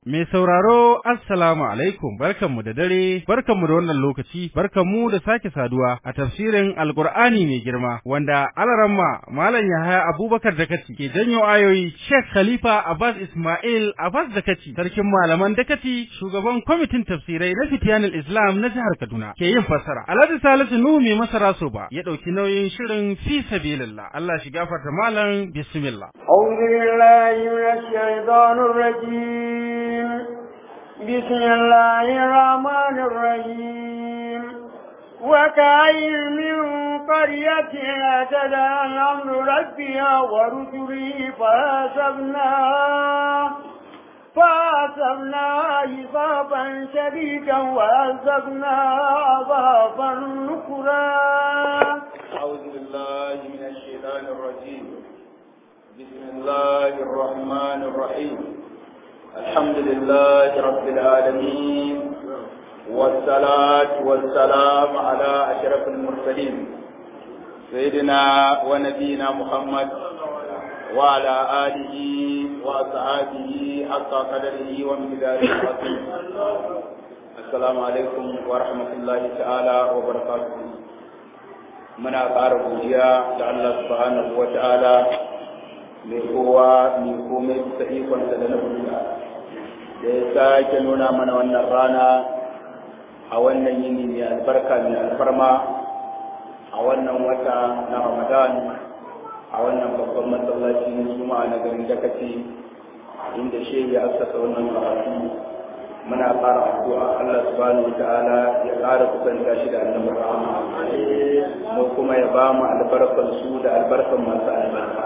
Mai sauraro Assalamu alaikum barkanmu da dare barkanmu da wannan lokaci barkanmu da sake saduwa a tafsirin Alkur'ani mai girma wanda alaramma Malam Yahaya Abubakar Dakati ke janyo ayoyi Sheikh Khalifa Abbas Ismail Abbas Dakati sarkin malaman Dakati shugaban kwamitin tafsirai na Fitiyanul Islam na jihar Kaduna ke yin fassara Alhaji Salisu Nuhu mai masara soba ya dauki nauyin shirin fi sabilillah Allah shi gafarta malam bismillah أعوذ بالله من الشيطان الرجيم بسم الله الرحمن الرحيم وكأين من قرية أتت عن أمر ربها ورسله فحاسبناها فحاسبناها حسابا شديدا وعذبناها عذابا نكرا أعوذ بالله من الشيطان الرجيم بسم الله الرحمن الرحيم الحمد لله رب العالمين والصلاة والسلام على أشرف المرسلين سيدنا ونبينا محمد وعلى آله وأصحابه حق قدره ومقداره العظيم السلام عليكم ورحمة الله تعالى وبركاته muna ƙara godiya da Allah subhanahu wa ta'ala mai kowa mai komai bisa ikonsa da na da ya sake nuna mana wannan rana a wannan yini mai albarka mai alfarma a wannan wata na ramadan a wannan babban masallaci na juma'a na garin dakaci inda shehi ya asasa wannan karatu muna ƙara addu'a Allah subhanahu wa ta'ala ya ƙara kusanta shi da annabi rahama mu kuma ya ba mu albarkar su da albarkar masu albarka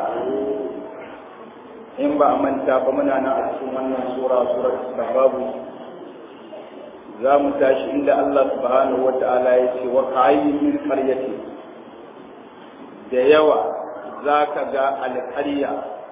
in ba a manta ba muna nan a cikin wannan sura surar sababu za mu tashi inda Allah subhanahu wa ta'ala ya ce wa kayyin min qaryati da yawa za ka ga alƙarya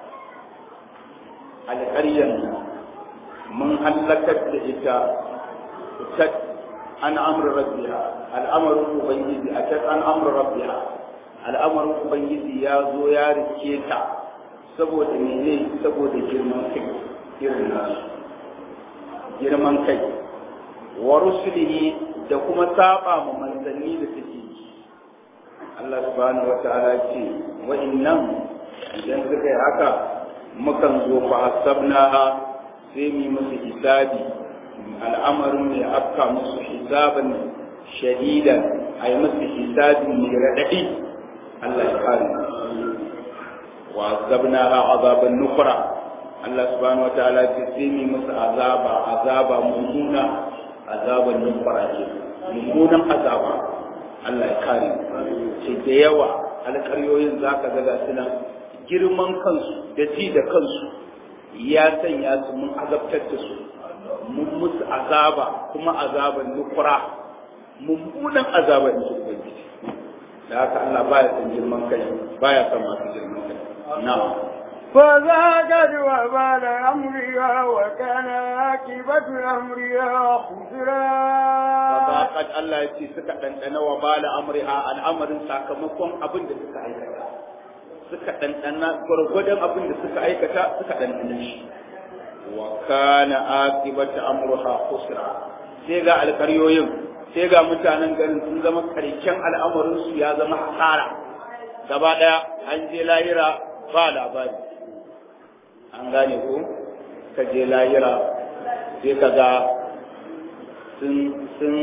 alƙaryan mun hallakar da ita ta an amur rabbiha al'amarin ubangiji a ta an amur rabbiha al'amarin ubangiji ya zo ya rike ta saboda mene saboda girman kai irin nasu girman kai wa rusulihi da kuma saba ma manzanni da take Allah subhanahu wa ta'ala ce wa innan idan suka yi haka mukan zo fa hasabnaha sai mu musu hisabi al'amarin mai afka musu hisaban shadidan a yi musu hisabi mai raɗaɗi Allah ya kare wa azabna ha azaban nukura Allah subhanahu wa ta'ala ce sai mu musu azaba azaba mummuna azaban nukura ce mummunan azaba Allah ya kare ce da yawa alƙaryoyin zaka ga suna girman kansu da ji da kansu ya sanya su mun azabtar da su mun musu azaba kuma azaban nukura mummunan azaba in su ubangiji da haka Allah baya son girman kai baya son masu girman kai na'am فذاقت وبال أمرها وكان عاقبة أمرها خسرا فذاقت الله يتي سكا دندنا وبال أمرها الأمر سakamakon abin da suka aikata suka ɗanɗana gwargwadon abin da suka aikata suka ɗanɗana shi wa kana aqibatu amruha khusra sai ga alƙaryoyin sai ga mutanen garin sun zama karshen al'amarin su ya zama hasara gaba ɗaya an je lahira ba labari an gane ko ka je lahira sai ka ga sun sun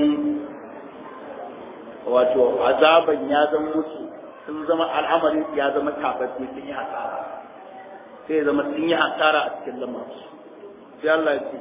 wato azaban ya zama musu sun zama al'amarin ya zama tabbaci sun yi hasara sai ya zama sun yi hasara a cikin lamarin sai Allah ya ce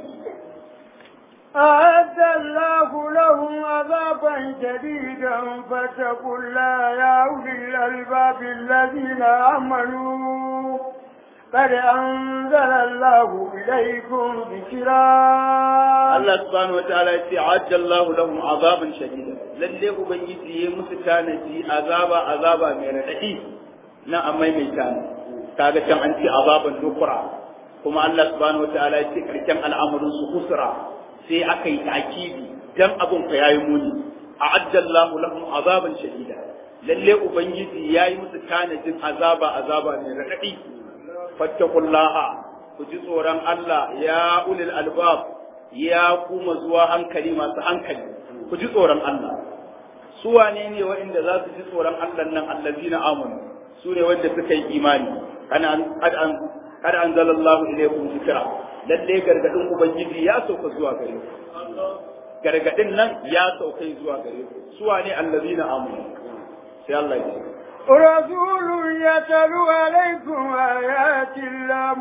أعد الله لهم عذابا شديدا فاتقوا الله يا أولي الألباب الذين آمنوا قد أنزل الله إليكم ذكرا Allah subhanahu wa ta'ala ya ce ajja Allah lahum azaban shadida lalle ubangiji ya musu tanaji azaba azaba mai radadi na amai mai tana kaga can an ce azaban nukura kuma Allah subhanahu wa ta'ala ya ce karshen al'amarin su kusura sai aka yi ta'kidi dan abun fa yayi muni a'adda Allah lahum azaban shadida lalle ubangiji yayi musu tanajin azaba azaba mai radadi fattakullaha ku ji tsoron Allah ya ulil albab ya kuma zuwa hankali masu hankali ku ji tsoron Allah su wane ne waɗanda za su ji tsoron Allah nan allazina amanu su ne wanda suka yi imani ana an kada anzalallahu ilaykum zikra lalle gargadin ubangiji ya sauka zuwa gare ku gargadin nan ya sauka zuwa gare ku su wane allazina amanu sai Allah ya ce رسول يتلو عليكم آيات الله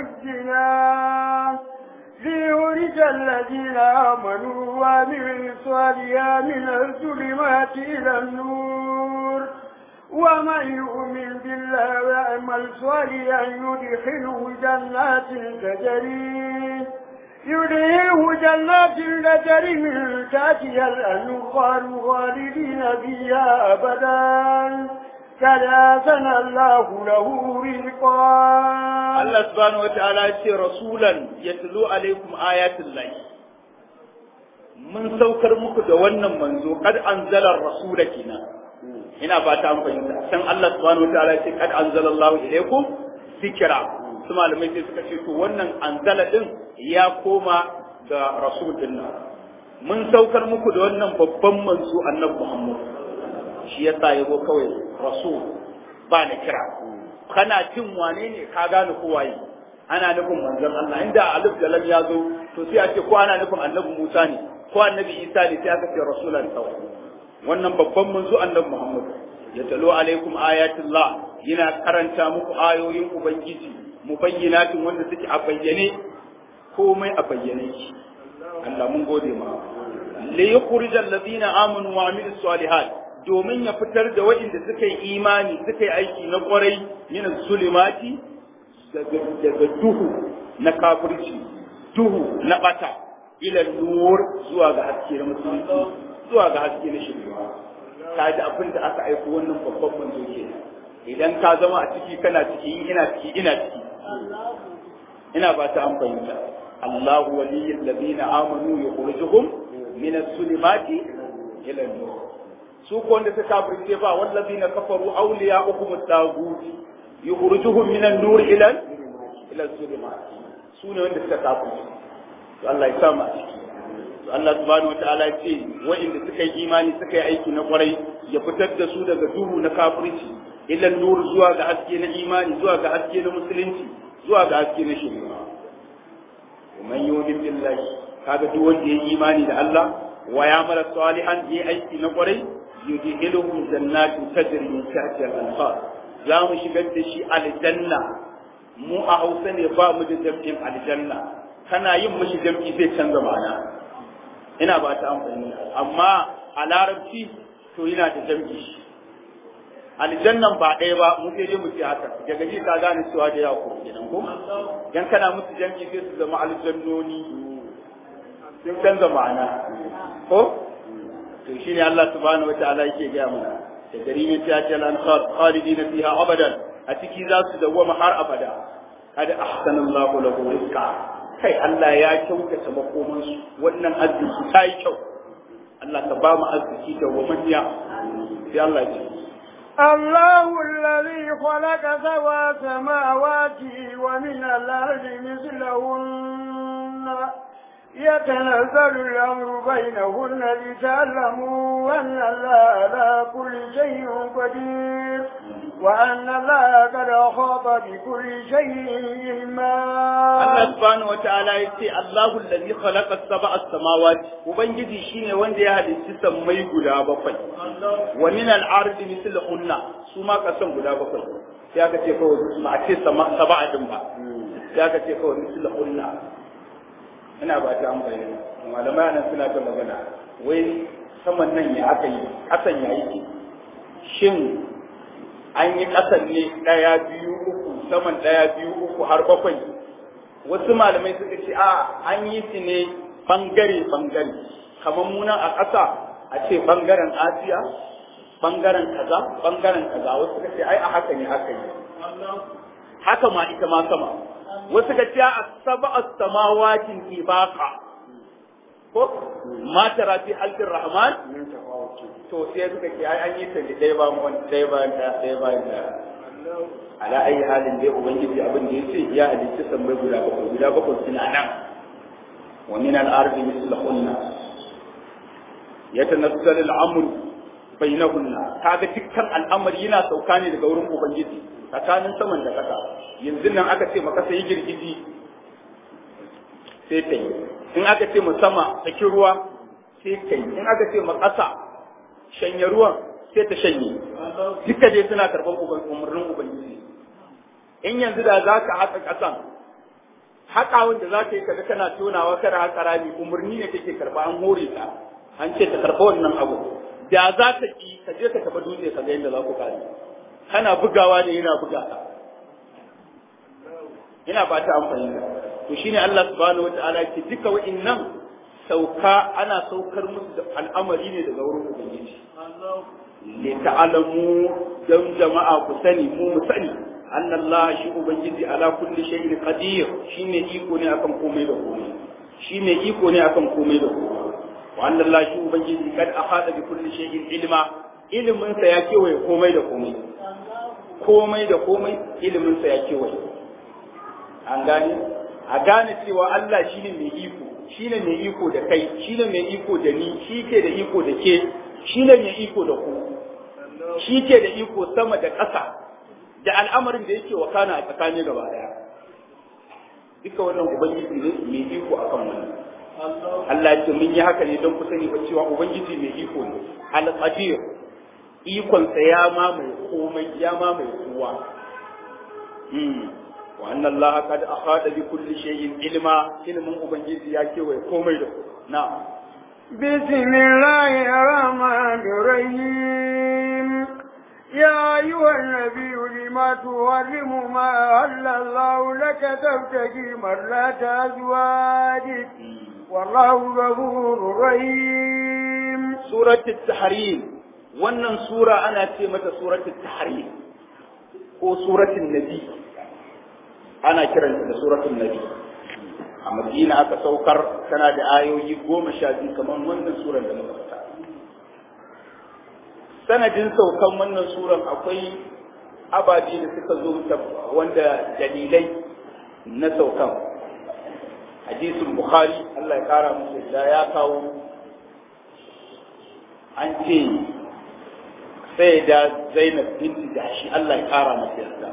مبينات ليخرج الذين آمنوا وعملوا الصالحات من الظلمات إلى النور ومن يؤمن بالله ويعمل صالحا يدخله جنات تجري يدخله جنات تجري من تحتها الأنهار خالدين فيها أبدا كلاسن الله له رزقا Allah subhanahu wa ta'ala ya ce rasulan yatlu alaikum ayatul lahi mun saukar muku da wannan manzo kad anzala rasula kina ina fata an fahimta san Allah subhanahu wa ta'ala ya ce kad anzala Allahu ilaikum zikra su malamai sai suka ce to wannan anzala din ya koma ga rasul din nan mun saukar muku da wannan babban manzo annabi Muhammad shi yasa yabo kawai rasul ba na kira kana jin wane ne ka gane ko waye ana nufin manzon Allah inda alif da lam ya zo to sai a ce ko ana nufin annabi Musa ne ko annabi Isa ne sai aka ce rasulan kawai wannan babban manzo annabi Muhammad ya talo alaikum ayatullah yana karanta muku ayoyin ubangiji mubayyinatin wanda suke a bayyane komai a bayyane shi Allah mun gode ma li yukhrijal ladina amanu wa amilus salihat domin ya fitar da waɗanda suka yi imani suka yi aiki na ƙwarai min zulimati daga duhu na kafirci duhu na bata ila nur zuwa ga haske na musulunci zuwa ga haske na shirya ka ji abin da aka aiko wannan babban manzo ke idan ka zama a ciki kana ciki ina ciki ina ciki ina ba ta an fahimta Allahu waliyyul ladina amanu yukhrijuhum min as-sulimati ila an-nur su ko wanda suka kafirce ba wallazina kafaru awliya'ukum at-taghut yukhrijuhum min an-nur ila ila az-zulumat su ne wanda suka kafirce to Allah ya sama ciki to Allah subhanahu wataala ya ce wa'inda suka yi imani suka yi aiki na kwarai ya fitar da su daga duhu na kafirci ila nur zuwa ga haske na imani zuwa ga haske na musulunci zuwa ga haske na shari'a man yu'min billahi kaga duk wanda ya yi imani da Allah wa ya mara salihan yi aiki na kwarai yudhiluhum jannatin tajri min tahtiha al-anhar za mu shigar da shi aljanna mu a Hausa ne ba mu da jam'in aljanna kana yin mishi jam'i zai canza ma'ana ina ba ta amfani amma a larabci to yana da jam'i aljannan ba ɗaya ba mu sai dai mu ce haka daga ji ka gane cewa da yawa ko kenan ko dan kana musu jam'i sai su zama aljannoni sun canza ma'ana ko to shine Allah subhanahu wataala yake gaya mana da garimin ta ce lan khalidina fiha abadan a ciki za su dawwama har abada kada ahsanallahu lahu rizqa kai Allah ya kyautata makoman su wannan arziki ta yi kyau Allah ka ba mu arziki da wamaniya sai Allah ya ce الله الذي خلق سبع سماوات ومن الأرض مثلهن يتنزل الأمر بينهن لتعلموا أن الله على كل شيء قدير وأن الله قد أحاط بكل شيء علما Allah subhanahu wa ta'ala ya ce Allahu allazi khalaqa sab'a samawati ubangiji shine wanda ya halicci sammai guda bakwai wa min al-ardi mithlahunna su ma kasan guda bakwai sai aka ce kawai ba a ce sab'a din ba sai aka ce kawai mithlahunna ina ba ta amfani malamai nan suna ta magana wai saman nan ya aka yi kasan ya yi shin an yi kasan ne ɗaya biyu uku saman ɗaya biyu uku har bakwai wasu malamai suka ce a an yi su ne bangare bangare kamar munan a ƙasa a ce bangaren asiya bangaren kaza bangaren kaza wasu suka ce ai a haka ne aka yi haka ma ita ma sama wasu ga cewa asaba as-samawatin ibaqa ko ma tara fi halqir rahman to sai suka ce ai an yi ta da dai ba mu dai ba da dai ba da ala ayi halin dai ubangiji abin da yace ya halicci sammai guda bakwai guda bakwai suna nan wa min al-ardi mislahunna yatanazzalu al-amru bainahunna kaga dukkan al'amari yana sauka ne daga wurin ubangiji tsakanin saman da ƙasa yanzu nan aka ce maka sai girgiji sai ta yi in aka ce mu sama saki ruwa sai ta yi in aka ce mu ƙasa shanye ruwan sai ta shanye duka dai suna karɓar umarnin ubangiji in yanzu da za ka haƙa ƙasan haƙawan da za ka yi kaga kana tonawa kada haƙa rami umarni ne take karɓa an hore ka an ce ta karɓa wannan abu da za ka ki ka je ka taɓa dutse ka ga yadda za ku kare kana bugawa ne yana buga ka ina ba ta amfani da to shine Allah subhanahu wataala ke duka wa'innan sauka ana saukar musu da al'amari ne daga wurin ubangiji li ta'lamu dan jama'a ku sani mu mu sani anna Allah shi ubangiji ala kulli shay'in qadir shine iko ne akan komai da komai shine iko ne akan komai da komai wa anna Allah shi ubangiji kad ahada bi kulli shay'in ilma ilimin sa ya kewaye komai da komai komai da komai ilimin sa ya kewaye an gane a gane cewa Allah shine mai iko shine mai iko da kai shine mai iko da ni shi ke da iko da ke shine mai iko da ku shi ke da iko sama da ƙasa da al'amarin da yake wakana a tsakani gaba daya duka wannan ubangiji ne mai iko akan wannan Allah ya ce mun yi haka ne don ku sani ba cewa ubangiji mai iko ne al-qadir ikonsa ya mamaye komai ya mamaye kowa wa anna Allah qad ahata bi kulli shay'in ilma ilmin ubangiji ya kewaye komai da na بسم الله الرحمن الرحيم يا أيها النبي لما تحرم ما أهل الله لك تبتغي مرات أزواجك والله غفور رحيم سورة التحريم wannan sura ana ce mata suratul tahrim ko suratul nabi ana kiranta da suratul nabi a madina aka saukar tana da ayoyi goma sha biyu kamar wannan suran da muka fita sanadin saukan wannan suran akwai ababe da suka zo wanda dalilai na saukan hadisin bukhari Allah ya kara musu da ya kawo an ce sai da zainab binti shi Allah ya kara masa yarda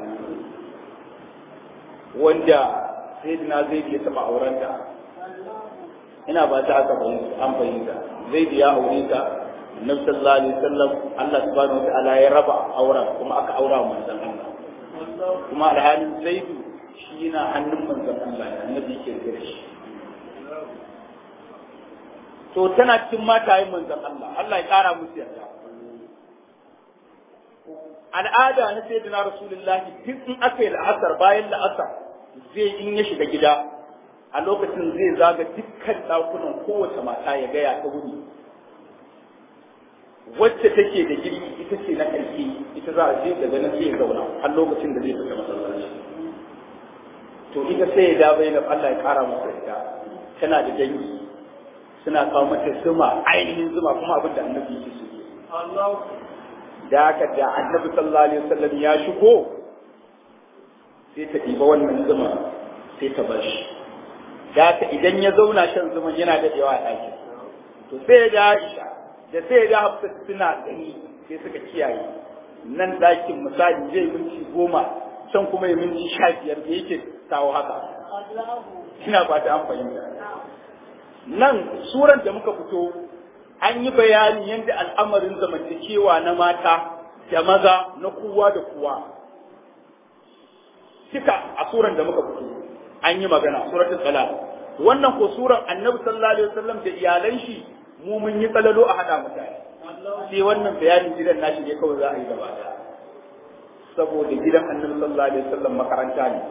wanda sayyidina zaid ya taba auren ta ina ba ta aka fahimta an fahimta zaid ya aure ta annabi sallallahu alaihi wasallam Allah subhanahu wa ta'ala ya raba auren kuma aka aura wa manzon Allah kuma alhalin zaid shi yana hannun manzon Allah annabi yake da shi to tana cikin matayen manzon Allah Allah ya kara musu yarda al'ada na sayyidina rasulullahi duk in aka yi la'asar bayan la'asar zai in ya shiga gida a lokacin zai zaga dukkan ɗakunan kowace mata ya gaya ta wuni wacce take da girki ita ce na ƙarfi ita za a je daga nan sai ya zauna har lokacin da zai fita masallaci to ita sai ya dawo yana Allah ya ƙara masa ita tana da dangi suna kawo mata zuma ainihin zuma kuma abin da annabi yake so da haka da annabi sallallahu alaihi wasallam ya shigo sai ta ɗiba wannan zuma sai ta bar shi da haka idan ya zauna shan zuman yana daɗewa a ɗakin to sai da Aisha da sai da Hafsa suna gani sai suka kiyaye nan ɗakin misali zai minti goma can kuma ya minti sha biyar da yake kawo haka ina ba ta an fahimta nan suran da muka fito an yi bayani yadda al'amarin zamantakewa na mata da maza na kowa da kowa duka a suran da muka fito an yi magana suratul salat wannan ko suran annabi sallallahu alaihi wasallam da iyalan shi mu mun yi tsalalo a hada mutane sai wannan bayanin gidan nashi ne kawai za a yi gaba da saboda gidan annabi sallallahu alaihi wasallam makaranta ne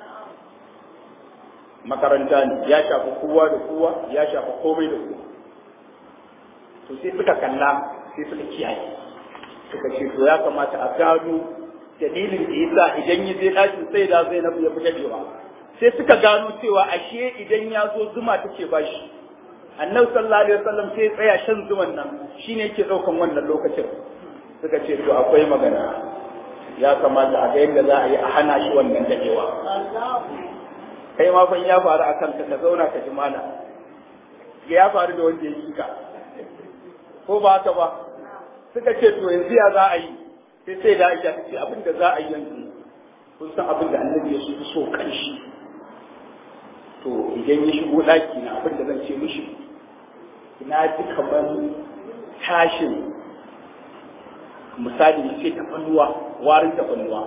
makaranta ne ya shafi kowa da kowa ya shafi komai da kowa to sai suka kalla sai suka kiyaye suka ce to ya kamata a gano dalilin da yasa idan ya je ɗakin sai da zai nafi ya fi dadewa sai suka gano cewa ashe idan ya zo zuma take bashi annabi sallallahu alaihi wasallam sai tsaya shan zuman nan shine yake daukan wannan lokacin suka ce to akwai magana ya kamata a ga yadda za a yi a hana shi wannan dadewa kai ma fa ya faru a kanka ka zauna ka ji mana ya faru da wanda ya yi ka ko ba haka ba suka ce to yanzu ya za a yi sai sai da aisha ta ce abin da za a yi yanzu kun san abin da annabi ya so so kanshi to idan ya shigo daki na abin da zan ce mishi na ji kamar tashin misali ce tafannuwa warin tafannuwa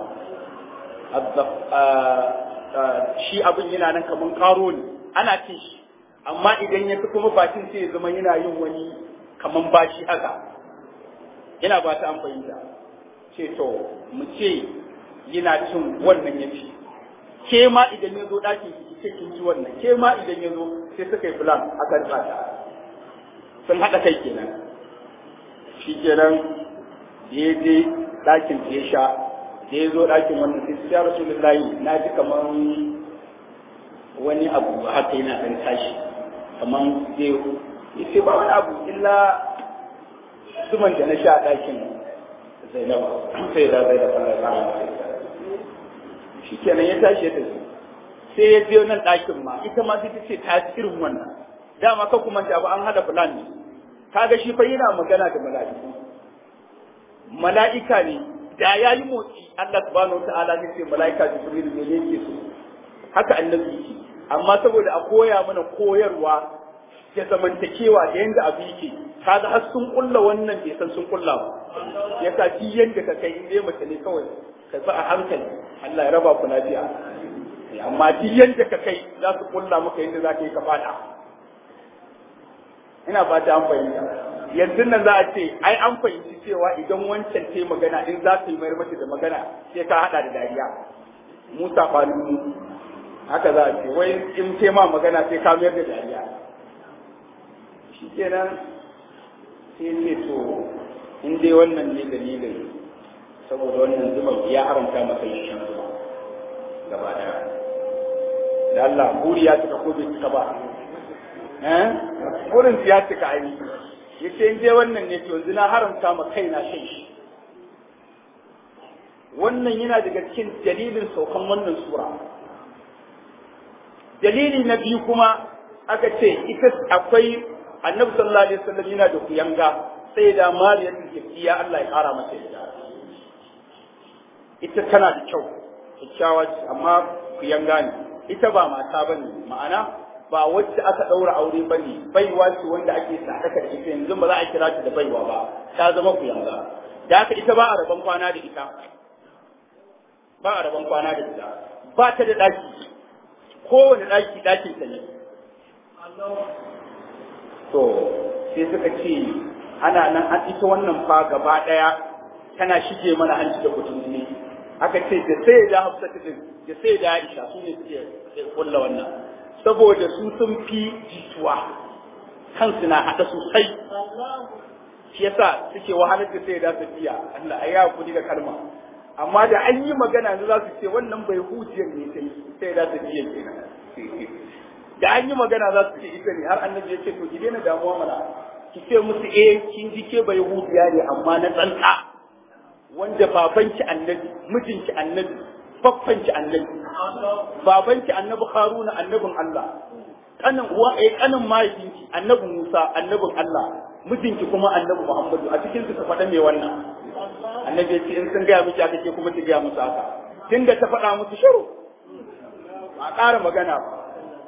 shi abin yana nan kamar karo ne ana cin shi amma idan ya fi kuma bakin sai ya zama yana yin wani kamar bashi haka ina ba ta an fahimta ce to mu ce yana cin wannan ya ci ke ma idan ya zo ɗakin ki ce kin ci wannan ke ma idan ya zo sai suka yi plan akan tsada sun haɗa kai kenan shi kenan da ya je ɗakin ya sha da ya zo ɗakin wannan sai ya rasu lillahi na ji kamar wani abu haka yana ɗan tashi kamar zai ya ce ba wani abu illa zuman da na sha a ɗakin zainaba sai da zai da fara kama shi kenan ya tashi ya tafi sai ya biyo nan ɗakin ma ita ma sai ta ce ta ci irin wannan dama ka kuma ta ba an hada plan ne kaga shi fa yana magana da mala'iku mala'ika ne da ya yi motsi Allah subhanahu ta'ala ne ce mala'ika Jibril ne yake so haka annabi yake amma saboda a koya mana koyarwa ya zamantakewa da yanda abu yake kaga har sun kulla wannan bai san sun kulla ba yasa ji yanda ka kai in dai mace ne kawai ka bi a hankali Allah ya raba ku lafiya amma duk yanda ka kai za su kulla maka yanda za ka yi ka fada ina fata an fahimta yanzu nan za a ce ai an fahimci cewa idan wancan ce magana in za su yi mayar mata da magana sai ka hada da dariya musa falu haka za a ce wai in ce ma magana sai ka mayar da dariya shi kenan sai ce to in dai wannan ne dalilin saboda wannan zuma ya haramta masa yin shan zuma gaba daya da Allah buri ya cika ko bai cika ba eh burin ya cika ai yace in je wannan ne to yanzu na haramta ma kaina shan shi wannan yana daga cikin dalilin saukan wannan sura dalili na biyu kuma aka ce ita akwai annabi sallallahu alaihi wasallam yana da kuyanga sai da mariyatul kifiya Allah ya kara mata ita ita tana da kyau kyakkyawa ce amma kuyanga ne ita ba mata bane ma'ana ba wacce aka ɗaura aure ba ne baiwa ce wanda ake sadaka da ita yanzu ba za a kira ta da baiwa ba ta zama kuyanga da haka ita ba a rabon kwana da ita ba a rabon kwana da ita ba ta da ɗaki kowane ɗaki ɗakin ta ne to sai suka ce ana nan an ita wannan fa gaba ɗaya tana shige mana hanci da kutun ne aka ce da sai da hafsa da sai da aisha su ne suke kulla wannan saboda su sun fi jituwa kansu na haɗa sosai shi yasa suke wahalar da sai da tafiya Allah ai ya kudi da kalma amma da an yi magana ne za su ce wannan bai hujiyar ne sai sai da tafiya kenan da an yi magana za su ce ita ne har annabi ya ce to ki daina damuwa mana ki ce musu eh kin ji ke bai hujiya ne amma na tsantsa wanda babanki annabi mijinki annabi babbanki annabi babanki annabi haruna annabin Allah kanin uwa eh kanin mahaifinki annabi Musa annabin Allah mijinki kuma annabi Muhammadu a cikin su ka faɗa me wannan annabi ya ce in sun gaya miki aka ce kuma ki gaya musu haka tunda ta faɗa musu shiru a ƙara magana ba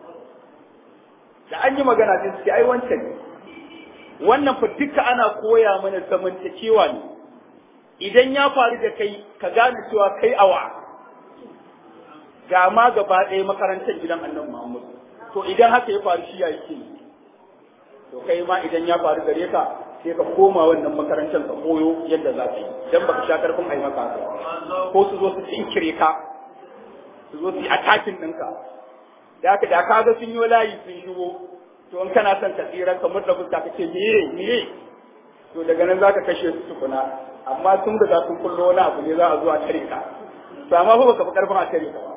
da an yi magana sai su ce ai wancan ne wannan fa duka ana koya mana zamantakewa ne idan ya faru da kai ka gane cewa kai awa ga ma gaba ɗaya makarantar gidan annabi Muhammad to idan haka ya faru shi ya yake to kai ma idan ya faru gare ka sai ka koma wannan makarantar ka koyo yadda za ka yi dan baka sha karfin ai maka haka ko su zo su tsinkire ka su zo su yi atakin ɗinka da haka da kaga sun yi layi sun shigo to in kana son ka tsira ka murda fuska ka ce miye miye to daga nan zaka kashe su tukuna amma sun da sun kullo wani abu ne za a zo a tare ka to amma fa baka fi karfin a tare ka ba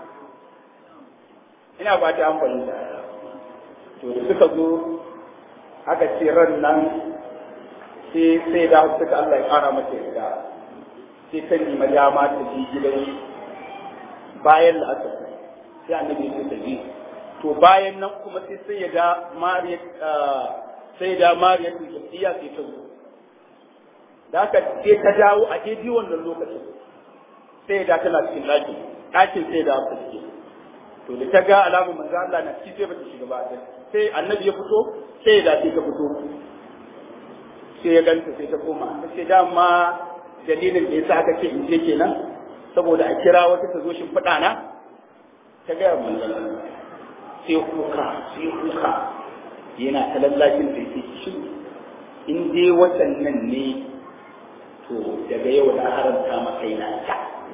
ina ba ta amfani da to da suka zo aka ce ran nan sai sai da suka Allah ya kara mata yarda sai ta nemi dama ta je gidan bayan la'asar sai annabi ya ta je to bayan nan kuma sai sai ya da mariya sai da mariya ta tafiya sai ta zo da haka sai ta dawo a daidai wannan lokacin sai da tana cikin ɗakin ɗakin sai da ta cike to da ta ga alamun manzo Allah na ci sai bata shiga ba sai annabi ya fito sai da sai ta fito sai ya ganta sai ta koma sai dama dalilin da yasa aka ce in je kenan saboda a kira wata ta zo shin fada na ta ga manzo sai kuka sai kuka yana ta lallashin sai sai shi in dai waɗannan ne to daga yau da haramta maka yana ta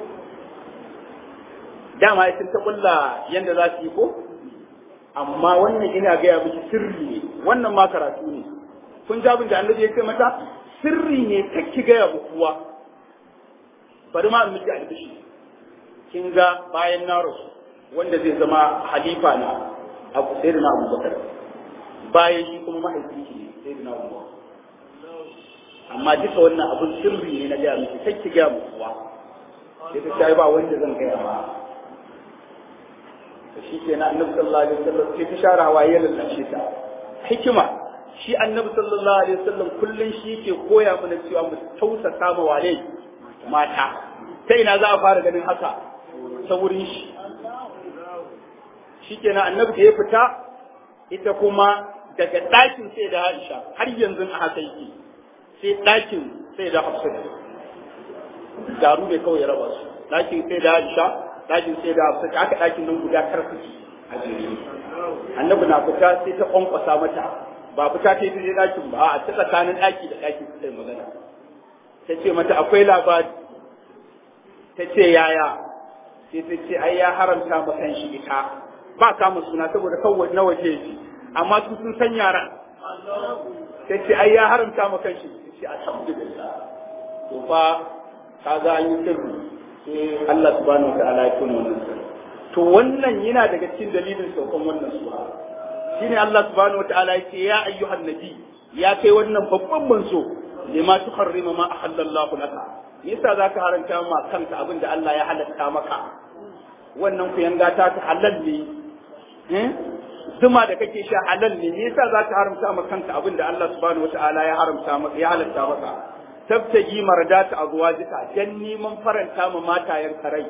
dama sun ta kulla yanda za su yi ko amma wannan ina gaya miki sirri ne wannan ma karatu ne kun ji abin da annabi ya ce mata sirri ne ki gaya mu kuwa bari ma miki albishi kin ga bayan na rasu wanda zai zama halifa na abu sai da na abubakar bayan shi kuma mahaifi shi ne sai da na abubakar amma duka wannan abun sirri ne na gaya miki ki gaya mu kuwa sai ta ce ba wanda zan gaya ba shi ke na annabi sallallahu alaihi wasallam sai ta share hawaye lallashe ta hikima shi annabi sallallahu alaihi wasallam kullun shi yake koya mana cewa mu tausasa ma wale mata ta ina za a fara ganin haka ta wurin shi shi ke na annabi da ya fita ita kuma daga ɗakin sai da Aisha har yanzu a haka yake sai ɗakin sai da Hafsa garu ne kawai ya raba su ɗakin sai da Aisha ɗakin sai da hafsa aka ɗakin nan guda karfi a jere annabi na fita sai ta kwankwasa mata ba fita ta yi ta ɗakin ba a ta tsakanin ɗaki da ɗaki ta magana ta ce mata akwai labari ta ce yaya sai ta ce ai ya haramta ma kan shi ita ba kama suna saboda kawai na waje shi amma su sun san yaran ta ce ai ya haramta ma kan shi ta ce alhamdulillah to fa kaga an yi sirri sai Allah subhanahu wa ta'ala ya tuna wannan to wannan yana daga cikin dalilin saukan wannan sura shine Allah subhanahu wa ta'ala ya ce ya ayyuhan nabi ya kai wannan babban manzo lima tuharrima ma ahallallahu laka yasa zaka haranta ma kanka abin da Allah ya halatta maka wannan ku yanga ta ta halal ne eh zuma da kake sha halal ne yasa zaka haramta ma kanka abin da Allah subhanahu wa ta'ala ya haramta maka ya halatta maka tabtaji mardata azwajika dan neman faranta ma matayen rai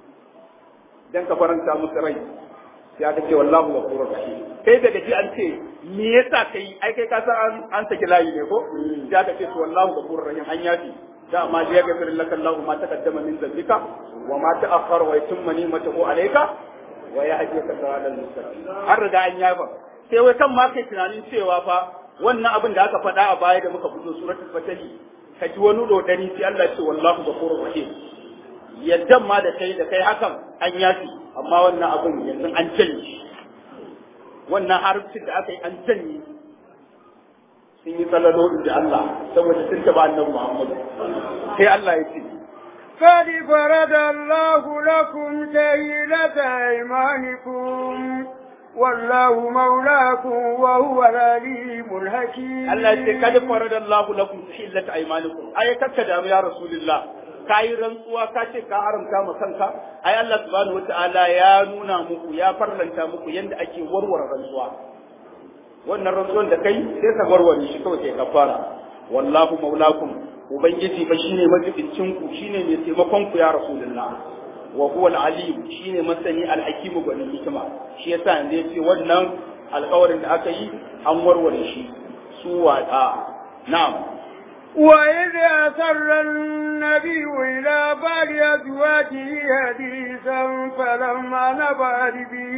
dan ka faranta musu rai sai aka ce wallahu ghafurur rahim kai daga ji an ce me yasa kai ai kai ka san an an saki layi ne ko sai aka ce to wallahu ghafurur rahim an yafi da ma ya gafir laka Allah ma taqaddama min dhanbika wa ma ta'akhkhara wa yatimma ni'matahu alayka wa yahdika siratal mustaqim har riga an yafa sai wai kan ma kai tunanin cewa fa wannan abin da aka faɗa a baya da muka fito suratul fatali ka ji wani dodani sai Allah ce wallahu ghafurur rahim yaddan ma da kai da kai hakan an yafi amma wannan abin yanzu an canje wannan harfin da aka yi an canje sun yi tsalalo da Allah saboda sun taba annabi Muhammad sai Allah ya ce قد فرض الله لكم تهيلة أيمانكم والله مولاكم وهو العليم الحكيم Allah ya ce kad farada Allah lakum tahillat aymanikum ai kakka da ya rasulullah kai rantsuwa ka ce ka haramta ma kanka ai Allah subhanahu wataala ya nuna muku ya farlanta muku yanda ake warware rantsuwa wannan rantsuwan da kai sai ka warware shi kawai sai ka fara wallahu maulakum ubangiji fa shine majibincin ku shine mai taimakon ku ya rasulullah wa huwa al-alim shine masani al-hakim gwanin hikima shi yasa yanzu yace wannan alƙawarin da aka yi an warware shi su wada na'am وإذ أسر النبي إلى بعض أزواجه حديثا فلما نبأت به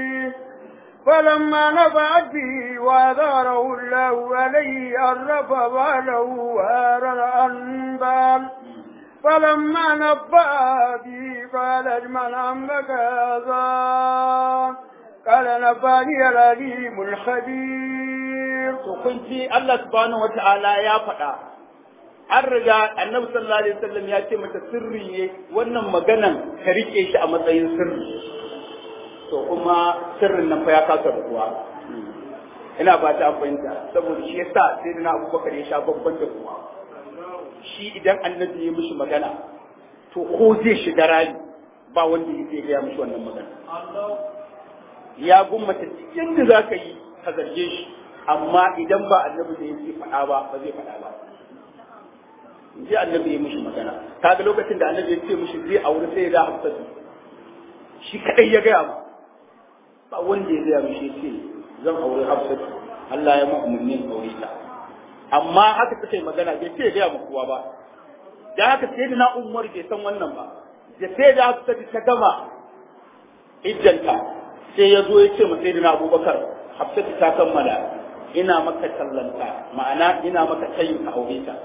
فلما نبأت به وأظهره الله عليه عرف باله وأرى الأنبال فلما نبأ به قال من أملك هذا قال نباني العليم الخبير to kun ji Allah subhanahu wata'ala ya faɗa an riga annabi sallallahu alaihi wasallam ya ce mata sirri ne wannan maganan ka rike shi a matsayin sirri to kuma sirrin nan fa ya kasa ruwa ina ba ta fahimta saboda shi yasa sai da na abubakar ya sha babban da kuma shi idan annabi ya mishi magana to ko zai shiga rami ba wanda ya gaya mishi wannan magana ya gummata yadda za ka yi ka zarge shi amma idan ba annabi da yake faɗa ba ba zai faɗa ba ji annabi ya mishi magana kaga lokacin da annabi ya ce mishi zai aure sai ya da hafsatu shi kadai ya gaya ma ba wanda ya gaya mishi ce zan aure hafsatu Allah ya mu umarni aure ta amma haka take magana bai ce ya gaya ma kowa ba da haka sai da na umar bai san wannan ba da sai da hafsatu ta gama iddanta sai ya zo ya ce ma sai da na abubakar hafsatu ta kammala ina maka tallanta ma'ana ina maka tayin ka aure ta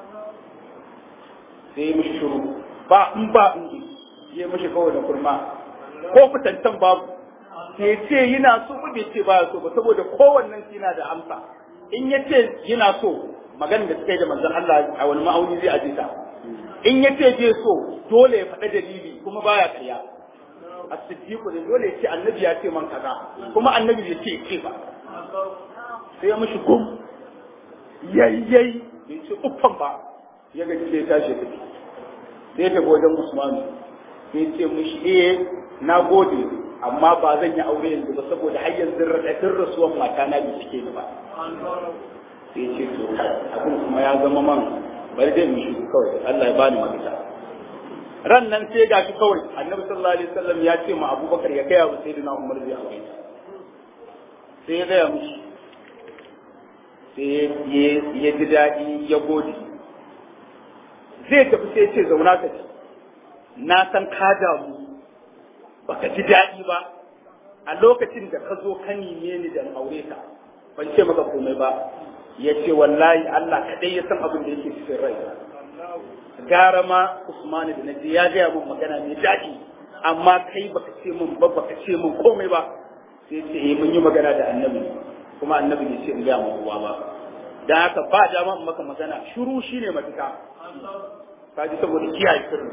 sai mishi shiru ba in ba in ji ya mishi kawai da kurma ko fitantan babu sai ce yana so ba bai ce baya so ba saboda kowannen yana da amsa in ya ce yana so magana da suka yi da manzon Allah a wani ma'auni zai aje ta in ya ce bai so dole ya faɗa dalili kuma baya karya as-siddiqu da dole ya ce annabi ya ce man kaza kuma annabi bai ce ce ba sai ya mishi gum yayyai bai ce uffan ba ya ga sai ya tashi ya tafi sai ya tafi wajen Usmanu sai ya ce mishi eh na gode amma ba zan yi aure yanzu ba saboda har yanzu raɗaɗin rasuwan mata na bai cike ni ba sai ya ce to abin kuma ya zama man bari dai mu shigo kawai Allah ya bani mafita ran nan sai ga shi kawai annabi sallallahu alaihi wasallam ya ce ma abubakar ya kai wa sayyidina umar zai aure sai ya gaya mishi sai ya ji daɗi ya gode zai tafi sai ce zauna ka ci na san ka damu baka ji daɗi ba a lokacin da ka zo ka nime ni da aure ka ban ce maka komai ba ya ce wallahi Allah kaɗai ya san abin da yake cikin rai gara ma Usmanu da naji ya gaya min magana mai daɗi amma kai baka ce min ba baka ce min komai ba sai ce eh mun yi magana da annabi kuma annabi ne ce in gaya min kowa ba dan haka ba dama in maka magana shiru shine mafita ka ji saboda kiyaye sirri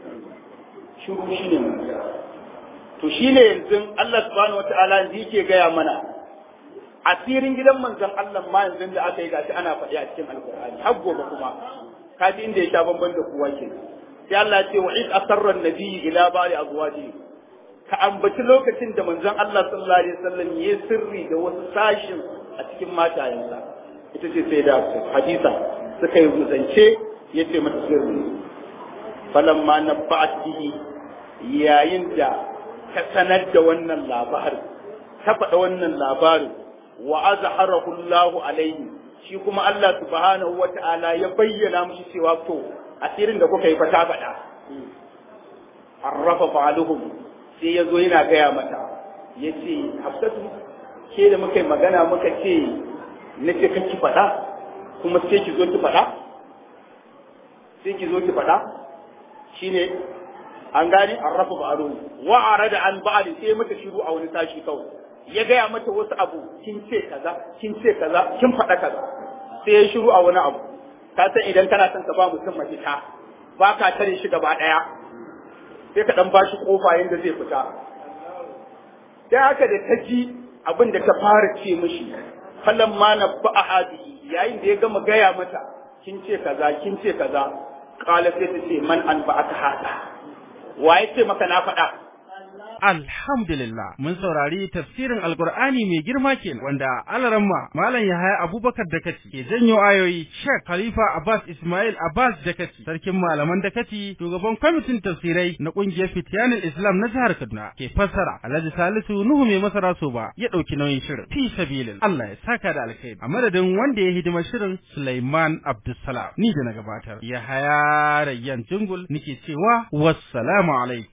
shiru shine mafita to shine yanzu Allah subhanahu wataala yanzu yake gaya mana asirin gidan manzon Allah ma yanzu da aka yi gashi ana faɗi a cikin alkur'ani har gobe kuma kaji inda ya sha bamban da kowa ke sai Allah ya ce wa id asarra an-nabiyyi ila ba'di azwaji ka ambaci lokacin da manzon Allah sallallahu alaihi wasallam ya sirri da wasu sashin a cikin matayensa ita ce sai da hadisa suka yi zance ya ce mata sirri falamma nabba'at bihi yayin da ka sanar da wannan labarin ta faɗa wannan labarin wa azharahu Allahu alaihi shi kuma Allah subhanahu wata'ala ya bayyana mushi cewa to asirin da kuka yi fa ta faɗa arrafa fa'aluhum sai ya zo yana gaya mata ya ce hafsatu ke da muka yi magana muka ce na ce kake faɗa kuma sai ki zo ki faɗa sai ki zo ki faɗa shine an gani arrafa fa'aluhum wa arada an ba'd sai mata shiru a wani sashi kawai ya gaya mata wasu abu kin ce kaza kin ce kaza kin faɗa kaza sai ya shiru a wani abu ka san idan kana son ka ba mutum mafita ba ka tare shi gaba ɗaya sai ka ɗan ba shi ƙofa yadda zai fita sai haka da ta ji abin da ta fara ce mishi falan ma na ba a hadihi yayin da ya gama gaya mata kin ce kaza kin ce kaza kala sai ta ce man an ba aka hada wa ya ce maka na faɗa Alhamdulillah mun saurari tafsirin Alkur'ani mai girma kenan wanda alaramma Malam Yahaya Abubakar Dakaci ke janyo ayoyi Sheikh Khalifa Abbas Ismail Abbas Dakaci sarkin malaman Dakaci shugaban kwamitin tafsirai na kungiyar Fitiyanin Islam na jihar Kaduna ke fassara Alhaji Salisu Nuhu mai masara so ba ya dauki nauyin shirin fi sabilin Allah ya saka da alkhairi a madadin wanda ya hidima shirin Sulaiman Abdulsalam ni da na gabatar Yahaya Rayyan Jungul nike cewa wassalamu alaikum